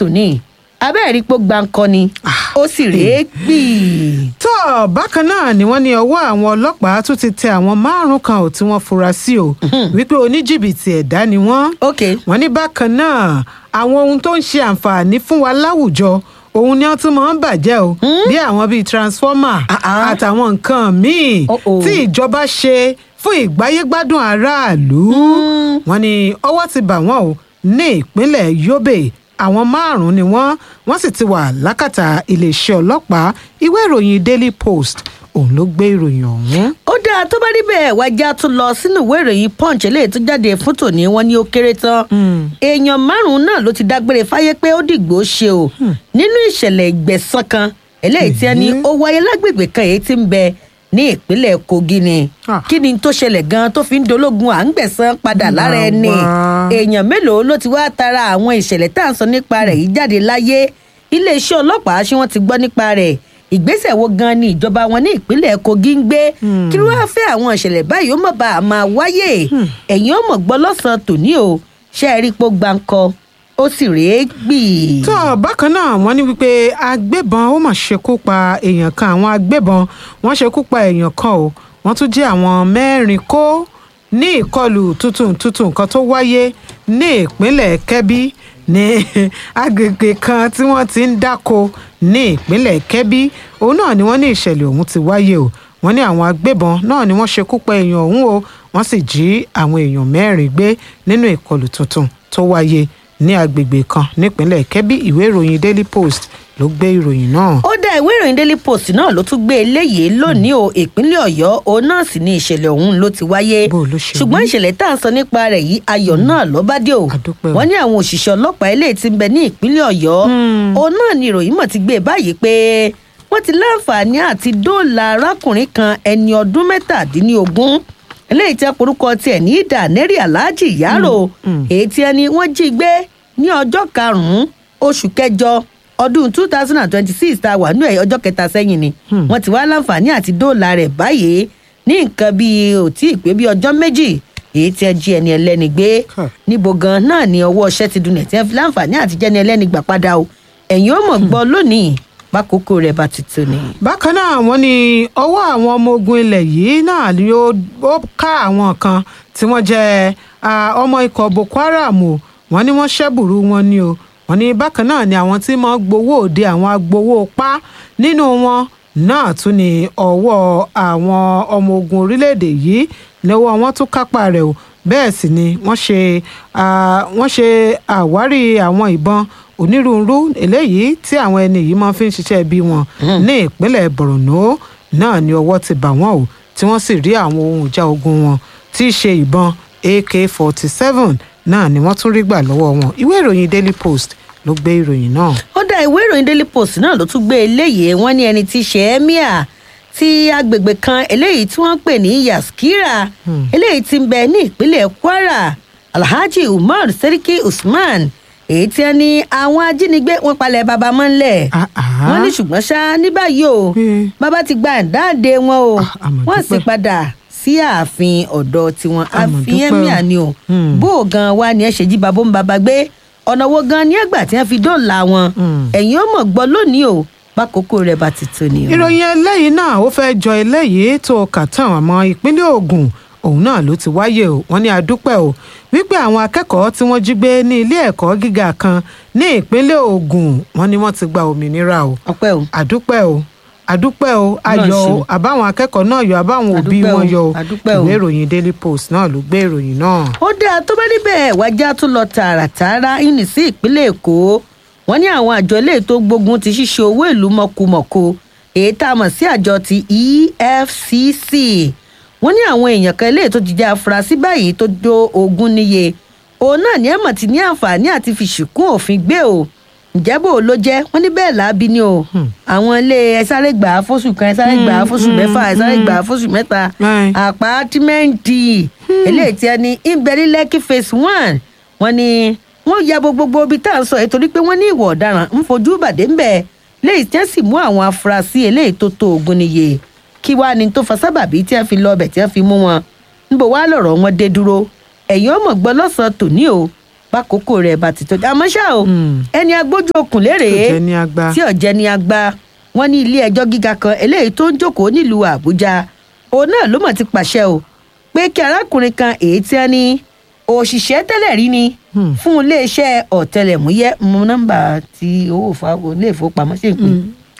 tòní abẹ́ẹ̀rí pé ó gbáǹkọ́ ni ó sì rèé gbì. tó bákan náà ni wọ́n ní ọwọ́ àwọn ọlọ́pàá tún ti tẹ àwọn márùn kan ò tí wọ́n fura sí o wípé oníjìbìtì ẹ̀dá ni wọ́n ok wọ́n ní bákan náà àwọn ohun tó ń ṣe àǹfààní fún wa láwùjọ òun ni wọ́n tún máa ń bàjẹ́ o bí àwọn bíi transformer Ah, ah. àtàwọn nǹkan míì Oh, oh. tí ìjọba ṣe fún ìgbáyégbádùn aráàlú wọ́n ní ọwọ́ ti bà wọ́n o ní ìpínlẹ̀ Yobe àwọn márùn-ún ni wọ́n wọ́n sì ti wà lákàtà iléeṣẹ́ ọlọ́pàá ìwé ìròyìn Daily Post òun ló gbé ìròyìn ọ̀hún. ó dáa tó bá rí bẹ́ẹ̀ wájà tún lọ sínú ìwé ìròyìn punch eléyìí tó jáde fún tòní wọn ní ó kéré tán èèyàn márùn-ún náà ló ti dágbére fáyé pé ó dìgbò ṣe o nínú ìṣẹ̀lẹ̀ ìgbẹ̀san kan eléyìí tí ẹni ó wáyé lágbègbè kan èyí tí ń bẹ ní ìpínlẹ̀ Kogi ni Ah. kí ni tó ṣẹlẹ̀ gan tó fi ń dológun à ń gbẹ̀san padà lára ẹni Màmá. èèyàn mélòó ló ti wá tara àwọn ìṣẹ̀lẹ̀ tá à ń sọ nípa rẹ̀ yìí jáde láyé iléeṣẹ́ ọlọ́pàá ṣé wọ́n ti gbọ́ nípa rẹ̀ ìgbésẹ̀ wo gan ni ìjọba wọn ní ìpínlẹ̀ Kogi ń gbé kí ló wáá fẹ́ àwọn ìṣẹ̀lẹ̀ báyìí ó mọ̀ bá a máa wáyé ẹ̀yin ó mọ̀ gbọ́ lọ́sàn-án tòní o ṣé ẹ rí i pé ó gbáǹkọ ó sì rèé gbì. tó bákan náà wọ́n ní wípé agbébọn ó mà ṣekú pa èèyàn kan àwọn agbébọn wọ́n ṣekú pa èèyàn kan o wọ́n tún jí àwọn mẹ́rin kó ní ìkọlù tuntun tuntun kan tó wáyé ní ìpínlẹ̀ Kẹ́bí ní agbègbè kan tí wọ́n ti ń dáko ní ìpínlẹ̀ Kẹ́bí òun náà ni wọ́n ní ìṣẹ̀lẹ̀ ọ̀hún ti wáyé o wọ́n ní àwọn agbébọn náà ni wọ́n ṣekú pa èèyàn ọ̀hún o wọ́n sì jí àwọn èèyàn mẹ́rin gbé nínú ìkọlù tuntun tó wáyé ní agbègbè kan nípínlẹ̀ Kẹ́bí ìwé ìròyìn Daily Post ló gbé ìròyìn náà. ó dá ìwé ìròyìn daily post náà ló tún gbé eléyìí lónìí o ìpínlẹ̀ ọ̀yọ́ òun náà sì ni ìṣẹ̀lẹ̀ ọ̀hún ló ti wáyé Bó ló ṣe ṣùgbọ́n rí? ìṣẹ̀lẹ̀ tá à ń sọ nípa rẹ̀ yìí ayọ̀ náà ló bá dé o A dúpẹ́ o. wọ́n ní àwọn òṣìṣẹ́ ọlọ́pàá eléyìí ti ń bẹ ní ìpínlẹ̀ ọ̀yọ́ òun náà ni ìròyìn mọ̀ ti gbé báyìí pé wọ́n ti láǹfààní àti dóòlà arákùnrin kan ẹni ọdún mẹ́tàdínlógún eléyìí tí orúkọ tiẹ̀ ní dànẹ́rì aláàjì yàrá èyí tí ẹni wọ́n jí gbé ní ọjọ́ karùn-ún oṣù kẹjọ ọdún two thousand and twenty-six tá a wà ní ọjọ́ kẹta sẹ́yìn ni wọ́n ti wá láǹfààní àti dóòlà rẹ̀ báyìí ní nǹkan bíi ò tí ì pé bíi ọjọ́ méjì èyí tí ẹ jí ẹni ẹlẹ́ni gbé Huh. níbo gan náà ni ọwọ́ ọṣẹ́ ti dunlẹ̀ tí wọ́n fi láǹfààní àti jẹ́ni ẹlẹ́ni gbà padà o ẹ̀yin ó mọ̀ gbọ́ lónìí bákòókò rẹ̀ bá ti tó ni. bákan náà wọ́n ní ọwọ́ àwọn ọmọ ogun ilẹ̀ yìí náà ni ó ó ká àwọn kan tí wọ́n jẹ́ ah, ọmọ ikọ̀ Boko Haram o wọ́n ní wọ́n ṣẹ́bùrú wọn ni o wọ́n ní bákan náà ni àwọn tí wọ́n gbowó òde àwọn agbowó pa nínú wọn náà tún ní ọwọ́ àwọn ọmọ ogun orílẹ̀-èdè yìí lọ́wọ́ wọn tún kápá rẹ̀ o bẹ́ẹ̀ sì ni wọ́n ṣe ah, wọ́n ṣe àwárí àwọn ìbọn onírúurú eléyìí tí àwọn ẹni yìí máa fi ń ṣiṣẹ́ bí wọn ní ìpínlẹ̀ Borno náà ni ọwọ́ ti bà wọ́n o tí wọ́n sì rí àwọn ohun ìjà ogun wọn tí í ṣe ìbọn AK-47 náà ni wọ́n tún rí gbà lọ́wọ́ wọn ìwé ìròyìn Daily Post ló gbé ìròyìn náà. ó dá ìwé ìròyìn daily post náà ló tún gbé eléyìí wọ́n ní ẹni tí í ṣe emir ti agbègbè kan eléyìí tí wọ́n ń pè ní yaskira eléyìí tí ń bẹ ní ìpínlẹ̀ kwara alhaji umar seriki usman èyí tí wọ́n ní àwọn ajínigbé wọ́n palẹ̀ baba mọ́lẹ̀ Ah, ah. wọ́n ní ṣùgbọ́n ṣá ní báyìí o Hmm. bàbá ti gba ìdáǹdè wọn o Ah, àmọ̀ wọ́n sì dúpẹ́. padà sí ààfin ọ̀dọ̀ tiwọn Àmọ̀ ààfin dúpẹ́ o. emir ni o Hmm. bó o gan wa ni ẹ ṣe jí babó ń baba gbé ọ̀nà wo gan ni ẹgbà tí wọ́n fi dóòlà wọn Hmm. ẹ̀yin ó mọ̀ gbọ́ lónìí o bákòókò rẹ̀ bá ti tó ni o. ìròyìn eléyìí náà ó fẹ́ jọ eléyìí tó kà tán àmọ́ ìpínlẹ̀ Ògùn òun náà ló ti wáyé o wọ́n ní adúpẹ́ o wípé àwọn akẹ́kọ̀ọ́ tí wọ́n jí gbé ní ilé ẹ̀kọ́ gíga kan ní ìpínlẹ̀ Ògùn wọ́n ní wọ́n ti gba òmìnira o ọpẹ́ o àdúpẹ́ o àdúpẹ́ o ayọ̀ o ṣeun. àbáwọn akẹ́kọ̀ọ́ náà yọ àbáwọn òbí Àdúpẹ́ o, wọn yọ o àdúpẹ́ o. ìwé ìròyìn Daily Post náà ló gbé ìròyìn náà. ó dáa tó bá níbẹ̀ wájà tó lọ tààràtààrà ìní sí ìpínlẹ̀ èkó wọ́n ní àwọn àjọ ilé tó gbógun ti ṣíṣe owó ìlú mọ̀kùmọ̀kù èyí tá a mọ̀ sí àjọ ti EFCC wọ́n ní àwọn èèyàn kan ilé tó ti jẹ́ afurasí báyìí tó dó ogún níye òun náà ní ẹ̀mọ̀ ti ní àǹfààní àti fi ṣìkún òfin gbé o ǹjẹ́ bò ló jẹ́ wọ́n ní bẹ́ẹ̀ láabi ni o àwọn ilé ẹ sáré gbà á fóṣù kan ẹ sáré gbà á fóṣù mẹ́fà ẹ sáré gbà á fóṣù mẹ́ta Right. àpátímẹ́ǹtì eléyìí tí a ní ìbẹ̀rí lẹ́kì phase one wọ́n ní wọ́n ya bo gbogbo ibi tá à ń sọ yìí torí pé wọ́n ní ìwà ọ̀daràn ń fojú bàdé ń bẹ̀ léyìí tí wọ́n sì mú àwọn afurasí eléyìí tó tó ogun níye kí wàá ní tó fa sábàbí tí wọ́n fi lọ ọbẹ̀ tí wọ́n fi mú wọn níbo wàá lọ̀rọ̀ wọn dé dúró ẹ̀yin ọmọ gbọ́ lọ́sàn-án tòní o bákòókò rẹ̀ bá ti tọ́jú àmọ́ ṣá o Mm. ẹni agbójú okùn lérè tó jẹ́ ní agbá. tí ọ̀jẹ̀ ni agba wọn ní ilé ẹjọ́ gíga kan eléyìí tó ń jókòó nílùú àbújá òun náà ló mọ̀ ti pàṣẹ o pé kí arákùnrin kan èyí tí wọ́n ní òṣìṣẹ́ tẹ́lẹ̀ rí ni Hmm. fún iléeṣẹ́ ọ̀tẹlẹ̀múyẹ́ mú nọ́mbà tí owó ìfowópamọ́ ilé ìfowópamọ́ sí ìpín.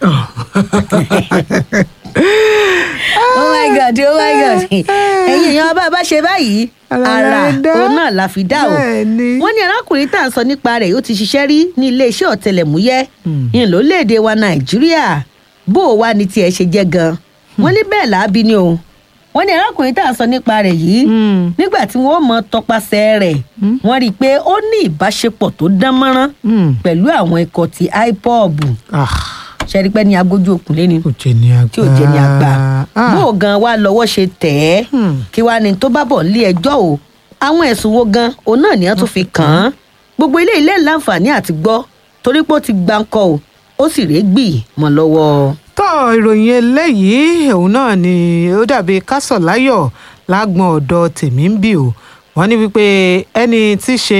oh my god oh my god ẹ̀yin èèyàn bá a bá ṣe báyìí Ara ara la dá. òun náà la fi dá o Bẹ́ẹ̀ni. wọ́n ní arákùnrin tá à ń sọ nípa rẹ̀ ó ti ṣiṣẹ́ rí ní iléeṣẹ́ ọ̀tẹlẹ̀múyẹ́ Hmm. ní lórílẹ̀‐èdè wa nàìjíríà bó o wá ní tiẹ̀ ṣe jẹ́ gan wọ́n ní bẹ́ẹ̀ làábí ni o wọ́n ní arákùnrin tá à ń sọ nípa rẹ̀ yìí Hmm. nígbà tí wọ́n mọ tọpasẹ̀ rẹ̀ wọ́n rí i pé ó ní ìbáṣepọ̀ tó dán mọ́rán Hmm. pẹ̀lú àwọn ikọ̀ ti ipob Ah, ṣẹ́rípẹ́ ní agbójú òkun lé ni kò jẹ́ ní agbá. tí ò jẹ́ ní àgbà Ah. bó o gan wa lọ́wọ́ ṣe tẹ̀ ẹ́ Hmm. kí wàá ní tó bá bọ̀ nílé ẹjọ́ o àwọn ẹ̀sùn wo gan òun náà ni wọ́n tún fi kàn án gbogbo ilé ilé láǹfààní àti gbọ́ torí pé ó ti gbáǹkọ o ó sì rèé gbì mọ́ lọ́wọ́. tọ́ ìròyìn eléyìí òun náà ni ó dàbí kásọ̀láyọ̀ lágbọ̀n ọ̀dọ̀ tèmi ń bì ó wọ́n ní wípé ẹni tí í ṣe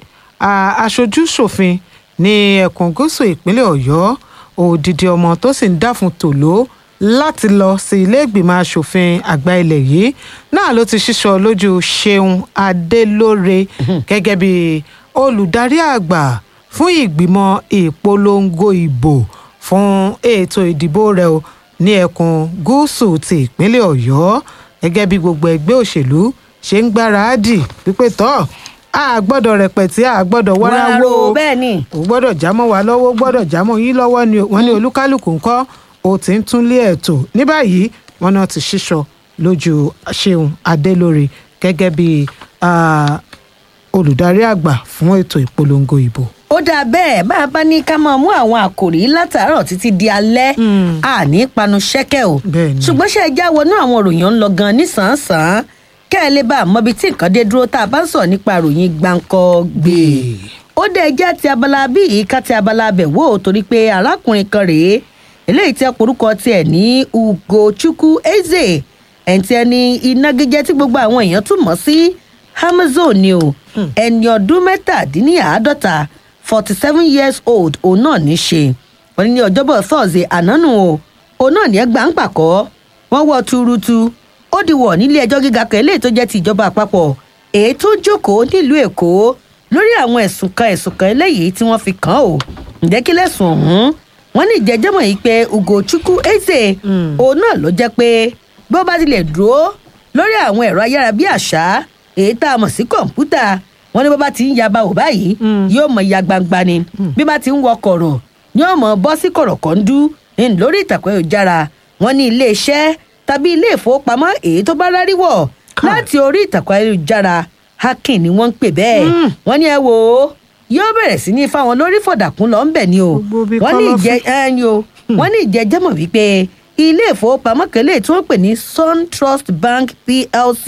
a- aṣojú ṣòfin ní ẹkùn gúúsù ìpínlẹ̀ ọ̀yọ́ òdìdí ọmọ tó sì ń dáfun tòló láti lọ sí ilé ìgbìmọ̀ asòfin àgbà ilẹ̀ yìí náà ló ti ṣíṣọ lójú ṣeun adélóre gẹ́gẹ́ bí olùdarí àgbà fún ìgbìmọ̀ ìpolongo ìbò fún ètò ìdìbò rẹ o ní ẹkùn gúúsù ti ìpínlẹ̀ ọ̀yọ́ gẹ́gẹ́ bí gbogbo ẹgbẹ́ òṣèlú ṣe ń gbáradì wípé tọ́ a gbọ́dọ̀ rẹpẹ̀tì a gbọ́dọ̀ wáráwó Wárò, bẹ́ẹ̀ ni. ò gbọ́dọ̀ jámọ́ wa lọ́wọ́ gbọ́dọ̀ jámọ́ yín lọ́wọ́ ni wọ́n ní olúkálùkù ńkọ́ ó ti ń túnlé ẹ̀tọ́ ní báyìí wọn náà ti ṣíṣọ lójú ṣeun adélórí gẹ́gẹ́ bí ah, olùdarí àgbà fún ètò ìpolongo ìbò. ó dáa bẹ́ẹ̀ bá a bá ní ká máa mú àwọn àkòrí látàárọ̀ títí di alẹ́ Mm. àní panu ṣẹ́kẹ̀ o Bẹ́ẹ̀ ni. ṣùgbọ́n ṣe ẹja wọnú àwọn òròyìn ń lọ gan nísànsán kẹ́ ẹ lè bá a mọbi tí nǹkan dé dúró tá a bá ń sọ̀rọ̀ nípa ìròyìn gbáǹkọ́ gbé ó dé ẹjẹ́ ti abala bí yìí ká ti abala bẹ̀ wò ó torí pé arákùnrin kan rèé eléyìí tí orúkọ tiẹ̀ ní ugochukwu eze ẹ̀ǹtí ẹni inágíjẹ́ tí gbogbo àwọn èèyàn tún mọ̀ sí amazon ni o ẹni ọdún mẹ́tàdínníàádọ́ta forty seven years old òun náà ní í ṣe wọ́n ní ní ọjọ́bọ̀ thursday ànánù o òun náà ní ẹ gbà ń pàkọ́ wọ́n wọ́ tuurutu ó di wọ̀ nílé ẹjọ́ gíga kan eléyìí tó jẹ́ ti ìjọba àpapọ̀ èyí tó jókòó nílùú èkó lórí àwọn ẹ̀sùn kan ẹ̀sùn kan eléyìí tí wọ́n fi kàn án o ǹjẹ́ kí lẹ́sùn ọ̀hún wọ́n ní ìjẹ́jẹ́mọ̀ yìí pé ugochukwu eze òun náà ló jẹ́ pé bí ó bá tilẹ̀ dúró lórí àwọn ẹ̀rọ ayárabíàṣá èyí tá a mọ̀ sí kọ̀ǹpútà wọ́n ní bó bá ti ń yaba ò báyìí yóò mọ ya gbangba ni bí bá ti ń wọ kọ̀rọ̀ yóò mọ bọ́ sí kọ̀rọ̀ kọ́ńdú ní lórí ìtàkùn ayélujára wọ́n ní ilé iṣẹ́ tàbí ilé ìfowópamọ́ èyí tó bá rárí wọ̀ láti orí ìtàkùn ayélujára hacking ni wọ́n ń pè bẹ́ẹ̀ wọ́n ní ẹ wò ó yóò bẹ̀rẹ̀ sí ní fáwọn lórí fọ̀dàkùn lọ ń bẹ̀ ni o Gbogbo bí wọ́n ní kọ́lọ́fín. ìjẹ́ ẹni o wọ́n ní ìjẹ́jẹ́mọ̀ wípé ilé ìfowópamọ́ kẹlẹ́ tí wọ́n pè ní sun trust bank plc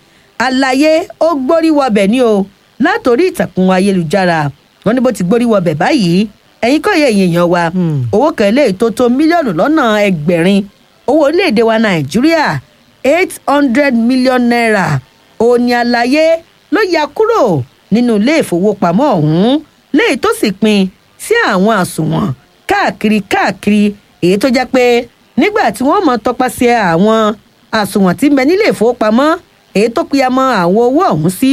àlàyé ó gbórí wọbẹ̀ ni o látòrí ìtàkùn ayélujára wọ́n ní bó ti gbórí wọbẹ̀ báyìí ẹ̀yin kọ́ yẹ èèyàn wa Hmm. owó kẹlẹ́ tó tó mílíọ̀nù lọ́nà ẹgbẹ̀rin owó orílẹ̀-èdè wa nàìjíríà eight hundred million naira òní àlàyé ló ya kúrò nínú ilé ìfowópamọ́ ọ̀hún léyìí tó sì pín sí àwọn àsùnwọ̀n káàkiri káàkiri èyí tó jẹ́ pé nígbà tí wọ́n mọ̀ tọpasẹ̀ àwọn àsùnwọ̀n tí ń bẹ nílé ìfowópamọ́ èyí tó pìyàmọ́ àwọn owó ọ̀hún sí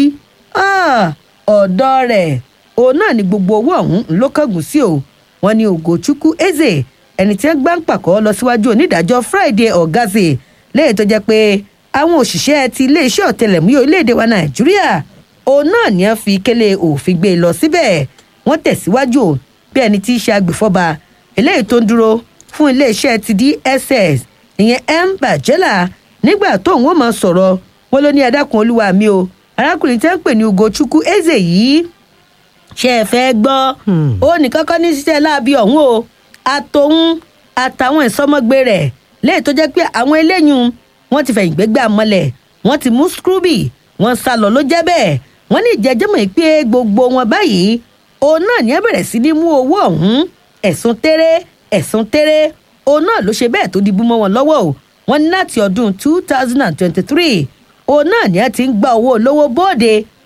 ah, ọ̀dọ̀ rẹ̀ òun náà ni gbogbo owó ọ̀hún ló kángun sí o wọn ní ògòchukwu eze ẹni tí wọn gbá ń pàkọ́ lọ síwájú onídàájọ́ friday ọ̀gázè lẹ́yìn tó jẹ́ pé àwọn òṣìṣẹ́ ti iléeṣẹ́ ọ̀tẹlẹ̀múyẹ́ orílẹ̀-èdè wa nàìjíríà òun náà ni wọ́n fi kélé òfin gbé e lọ síbẹ̀ wọ́n tẹ̀síwájú o bí ẹni tí í ṣe agbèfọ́ba eléyìí tó ń dúró fún iléeṣẹ́ ti dss ìyẹn m bàjẹ́là nígbà tóun ó máa sọ̀rọ̀ wọn ló ní adákun olúwa mi o arákùnrin tí wọ́n ń pè ní ugochukwu eze yìí ṣe é fẹ́ gbọ́ Hmm. ó ní kọ́kọ́ ní ṣiṣẹ́ láabi ọ̀hún o àtòun àtàwọn ìsọmọgbé rẹ̀ léyìí tó jẹ́ pé àwọn eléyìí wọ́n ti fẹ̀yìn gbégbá mọ́lẹ̀ wọ́n ti mú scrooby wọ́n sá lọ ló jẹ́ bẹ́ẹ̀ wọ́n ní ìjẹ́jẹ́mọ̀ yìí pé gbogbo wọn báyìí òun náà ní ẹ bẹ̀rẹ̀ sí ní mú owó ọ̀hún ẹ̀sùn tẹ́rẹ́ ẹ̀sùn tẹ́rẹ́ òun náà ló ṣe bẹ́ẹ̀ tó di bú mọ́ wọn lọ́wọ́ o wọ́n ní láti ọdún two thousand and twenty-three òun náà ní ẹ ti ń gba owó olówó bóde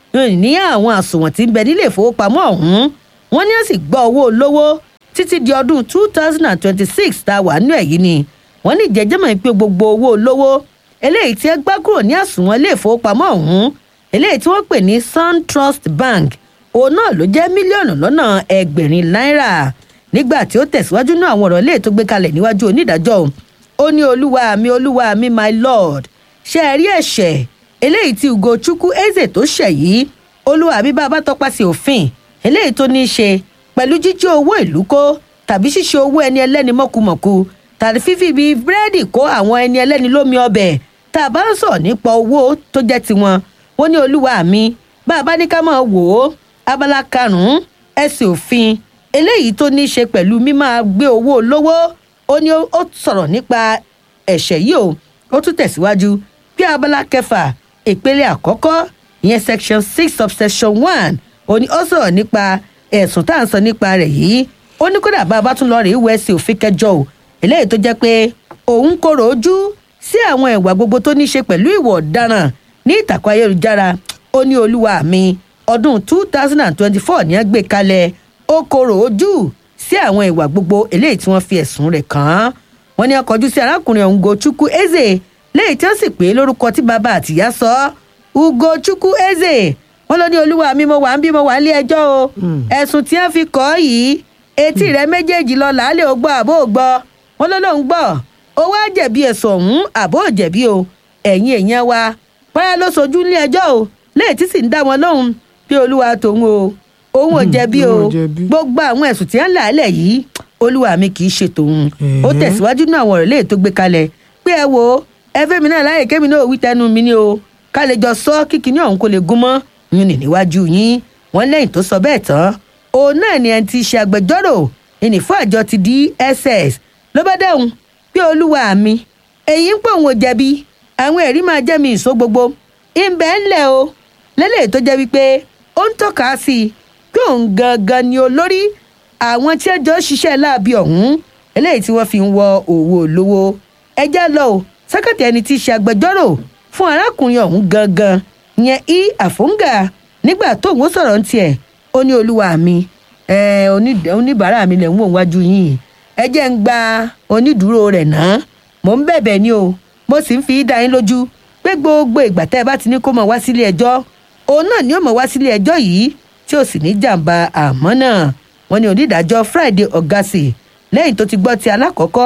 ní àwọn àsùnwọ̀n tí ń bẹ nílé ìfowópamọ́ ọ̀hún wọ́n ní á sì gbọ́ owó olówó títí di ọdún two thousand and twenty-six tá a wà nínú ẹ̀ yìí ni wọ́n ní ìjẹ́jẹ́mọ̀ pé gbogbo owó olówó eléyìí tí ẹ gbá kúrò ní àsùnwọ̀n ilé ìfowópamọ́ ọ̀hún eléyìí tí wọ́n pè ní suntrust bank òun náà ló jẹ́ mílíọ̀nù lọ́nà ẹgbẹ̀rin náírà nígbà tí ó tẹ̀síwájú náà àwọn ọ̀rọ̀ ilé tó gbé kalẹ̀ níwájú onídàájọ́ ó ní olúwa mi olúwa mi my lord ṣe ẹ rí ẹ̀ṣẹ̀ eléyìí tí ugochukwu eze tó ṣẹ̀ yìí olúwa mi bá a bá tọpasẹ̀ òfin eléyìí tó ní í ṣe pẹ̀lú jíjí owó ìlú kó tàbí ṣíṣe owó ẹni ẹlẹ́ni mọ̀kùmọ̀kù tàbí fífi bíi búrẹ́dì kó àwọn ẹni ẹlẹ́ni lómi ọbẹ̀ tá a bá ń sọ̀rọ̀ nípa owó tó jẹ́ tiwọn wọ́n ní olúwa mi bá a bá ní ká máa wò ó abala karùn-ún ẹsẹ̀ òfin eléyìí tó ní í ṣe pẹ̀lú mímáa gbé owó olówó ó ní ó sọ̀rọ̀ nípa ẹ̀ṣẹ̀ yìí o ó tún tẹ̀síwájú bí abala kẹfà ìpele àkọ́kọ́ ìyẹn section six subsection one ó ní ó sọ̀rọ̀ nípa ẹ̀sùn tá à ń sọ nípa rẹ̀ yìí ó ní kódà bá a bá tún lọ rèé wẹ̀ sí òfin kẹjọ o eléyìí tó jẹ́ pé òun kòrò ojú sí àwọn ìwà gbogbo tó ní í ṣe pẹ̀lú ìwà ọ̀daràn ní ìtàkùn ayélujára ó ní olúwa mi ọdún two thousand and twenty-four ní ẹgbẹ́ kalẹ̀ ó kòrò ojú sí àwọn ìwà gbogbo eléyìí tí wọ́n fi ẹ̀sùn rẹ̀ kàn án wọ́n ní ọkọ̀ ojú sí arákùnrin ọ̀hún Ugochukwu Eze léyìí tí wọ́n sì pé lórúkọ tí bàbá àtìyá sọ Ugochukwu Eze wọ́n ló ní olúwa mi mo wà ń bí mo wà nílé ẹjọ́ o ẹ̀sùn tí wọ́n fi kọ́ ọ́ yìí etí rẹ méjèèjì lọ làálẹ̀ ó gbọ́ àbó ò gbọ́ wọ́n ló lóun gbọ́ ó wá jẹ̀bi ẹ̀sùn ọ̀hún àbó ò jẹ̀bi o ẹ̀yin èèyàn wa pẹ́rẹ́ ló sojú nílé ẹjọ́ o léyìí tí sì ń dá wọn lóhùn bí olúwa tòun o òun ò jẹ̀bi o òun ò jẹ̀bi. gbogbo àwọn ẹ̀sùn tí wọ́n là á lẹ̀ yìí olúwa mi kì í ṣe tòun ó Ẹ̀ẹ́. tẹ̀síwájú náà àwọn ọ̀rọ̀ léè tó gbé kalẹ̀ pé ẹ wo ẹ fẹ́ mi náà láyè kémi náà wí tẹnu mi ni o ká lè jọ sọ kíkiní ọ̀hún kó lè gún mọ́ yín ní níwájú yín wọ́n lẹ́yìn tó sọ bẹ́ẹ̀ tán òun náà ni ẹni tí í ṣe agbẹjọ́rò ìní fún àjọ ti DSS ló bá dẹ́hùn pé olúwa mi èyí ń pò òun ò jẹ̀bi àwọn ẹ̀rí máa jẹ́ mi ìṣó gbogbo ìbẹ̀ ńlẹ̀ o lélẹ̀ tó jẹ́ wípé ó ń tọ́ka sí i pé òun gangan ni olórí àwọn tí ẹjọ́ ṣiṣẹ́ láabi ọ̀hún eléyìí tí wọ́n fi ń wọ òwò olówó ẹjẹ́ lọ o sẹ́kẹ̀tì ẹni tí í ṣe agbẹjọ́rò fún arákùnrin ọ̀hún gangan yẹn i àfóńgà nígbà tóun ó sọ̀rọ̀ ń tiẹ̀ ó ní olúwa mi ẹ, oní- oníbàárà mi lẹ̀ ń wò wájú yìí ẹ jẹ́ ń gba onídùúró rẹ̀ náà mò ń bẹ̀bẹ̀ ni o mo sì ń fi dá yín lójú pé gbogbo ìgbà tẹ́ ẹ bá ti ní kó mọ̀ wá sílé ẹjọ́ òun náà ni ó mọ̀ wá sílé ẹjọ́ yìí tí ó sì ní jàǹbá àmọ́ náà wọ́n ní onídàájọ́ Friday Ọ̀gásì lẹ́yìn tó ti gbọ́ ti alákọ̀ọ́kọ́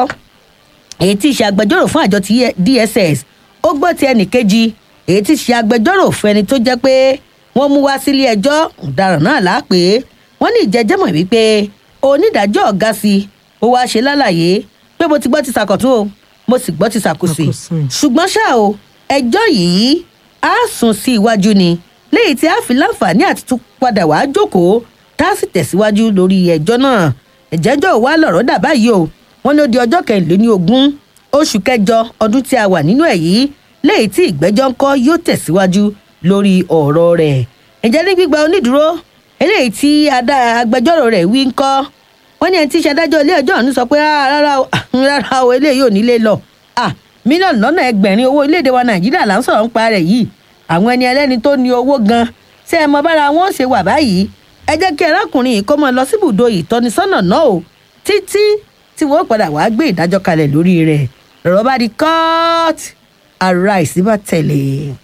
èyí tí í ṣe agbẹjọ́rò fún àjọ ti DSS ó gbọ́ ti ẹnì kejì èyí tí í ṣe agbẹjọ́rò fún ẹni tó jẹ́ pé wọ́n mú wá sílé ẹjọ́ ọ̀daràn náà lápè wọ́n ní ìjẹ́jẹ́mọ̀ wípé onídàájọ́ Ọ̀gásì ó wáá ṣe lálàyé pé mo ti gbọ́ ti sàkọ̀tún o mo sì gbọ́ ti sàkòsì Sàkòsì. ṣùgbọ́n ṣá o ẹjọ́ yìí á sùn sí iwájú ni léyìí tí a fi láǹfààní àti tún padà wàá jókòó tá a sì tẹ̀síwájú lórí ẹjọ́ náà ìjẹ́jọ́ wa lọ̀rọ̀ dà báyìí o wọ́n ní ó di ọjọ́ kẹrìnlélógún ogún oṣù kẹjọ ọdún tí a wà nínú ẹ̀ yìí léyìí tí ìgbẹ́jọ́ ńkọ́ yóò tẹ̀síwájú lórí ọ̀rọ̀ rẹ̀ ǹjẹ́ ní gbígba onídùúró eléyìí tí adá- agbẹjọ́rò rẹ̀ wí ńkọ́ wọ́n ní ẹni tí í ṣe adájọ́ ilé ẹjọ́ ọ̀hún sọ pé "Ah, rárá o ah, rárá o eléyìí ò ní lè lọ Ah, mílíọ̀nù lọ́nà ẹgbẹ̀rin owó orílẹ̀-èdè wa nàìjíríà là ń sọ̀rọ̀ nípa rẹ̀ yìí àwọn ẹni ẹlẹ́ni tó ní owó gan ṣé ẹ mọ bára wọn ó ṣe wà báyìí ẹ jẹ́ kí arákùnrin yìí kó máa lọ síbùdó ìtọ́nisọ́nà náà o títí tí wọ́n padà wàá gbé ìdájọ́ kalẹ̀ lórí rẹ̀ lọ́rọ̀ bá di court ara ìsínbà tẹ̀lé.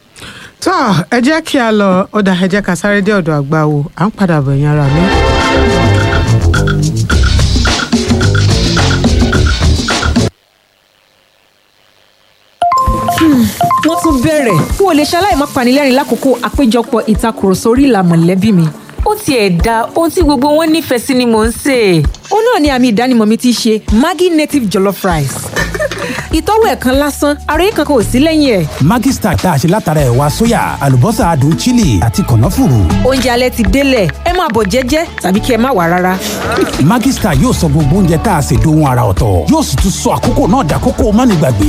tó ẹ jẹ́ kí a lọ ó dà ẹ jẹ́ ká sáré dé ọ̀dọ̀ àgbà wo à ń padà bọ̀ yẹn ara mi. wọ́n tún bẹ̀rẹ̀ n ò lè ṣaláì má panilẹ́rìn lákòókò àpéjọpọ̀ ìtakùrọ̀sọ orí ìlà mọ̀lẹ́bí mi. ó tiẹ̀ da ohun tí gbogbo wọn nífẹ̀ẹ́ sí ni mò ń sè é. ó náà ni àmì ìdánimọ̀ mi ti ṣe Maggi native jollof rice. ìtọ́wò ẹ̀ kan lásán ara yìí kankan ò sí lẹ́yìn ẹ̀. Maggi Star tá a ṣe látara ẹ̀wà sóyà àlùbọ́sà adùn chili àti kànáfùrù. oúnjẹ alẹ́ ti délẹ̀ ẹ máa bọ̀ jẹ́jẹ́ tàbí kí ẹ má wà rárá. Maggi Star yóò sọ gbogbo oúnjẹ tá a ṣe dohun ara ọ̀tọ̀ yóò sì tún sọ àkókò náà dàkókò mánigbàgbé.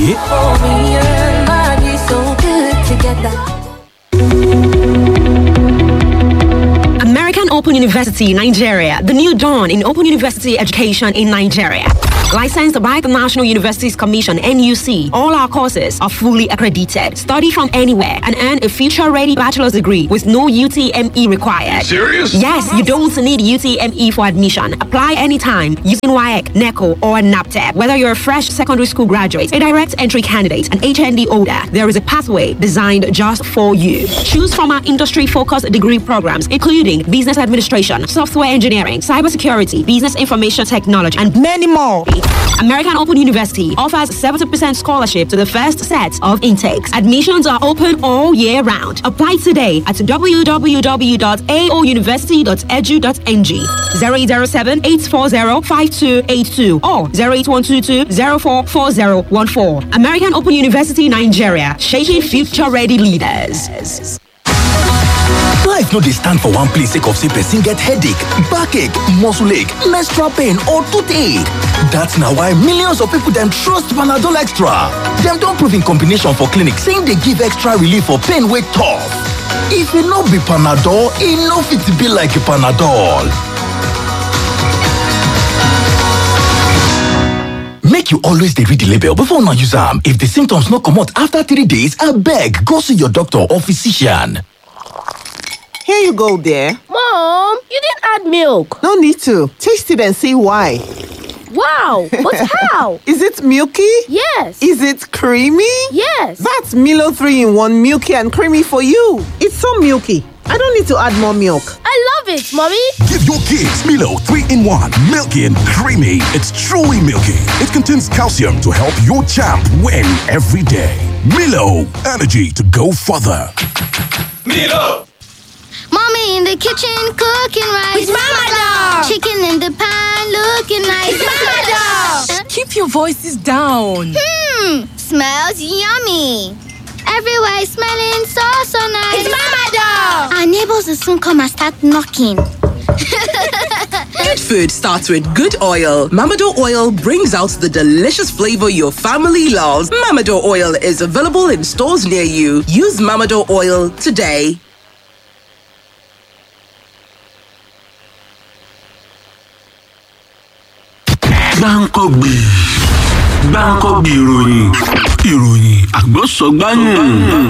American Open University, Nigeria, the new dawn in open university education in Nigeria. Licensed by the National Universities Commission, NUC, all our courses are fully accredited. Study from anywhere and earn a future ready bachelor's degree with no UTME required. Serious? Yes, you don't need UTME for admission. Apply anytime using WAEC, NECO, or NAPTEP. Whether you're a fresh secondary school graduate, a direct entry candidate, an HND holder, there is a pathway designed just for you. Choose from our industry focused degree programs, including business administration, software engineering, cybersecurity, business information technology, and many more. American Open University offers 70% scholarship to the first set of intakes. Admissions are open all year round. Apply today at www.aouniversity.edu.ng 007 840 5282 or 08122 044014. American Open University Nigeria, shaping future ready leaders. Life no dey stand for one place sake of say person get headache, backache, muscle ache, menstrual pain or toothache. That's na why millions of people dem trust Panadol Extra. Dem don prove in combination for clinic say e dey give extra relief for pain wey tough. If e no be Panadol, e no fit be like Panadol. Make you always dey read the label before una use am. If the symptoms no comot after three days, abeg go see your doctor or physician. Here you go, dear. Mom, you didn't add milk. No need to. Taste it and see why. Wow, but how? Is it milky? Yes. Is it creamy? Yes. That's Milo 3 in 1 milky and creamy for you. It's so milky. I don't need to add more milk. I love it, Mommy. Give your kids Milo 3 in 1, milky and creamy. It's truly milky. It contains calcium to help your champ win every day. Milo, energy to go further. Milo! Mommy in the kitchen cooking rice. With Mama Dog. Chicken in the pan looking nice. It's Mama Dog. Keep your voices down. Hmm, smells yummy. Everywhere is smelling so so nice. It's Mama Dog. Our neighbors will soon come and start knocking. Good food starts with good oil. Mamado oil brings out the delicious flavor your family loves. Mamado oil is available in stores near you. Use Mamado oil today. gbáǹkọ́gbì gbáǹkọ́gbì ìròyìn ìròyìn àgbọ̀sọ̀gbáyìn.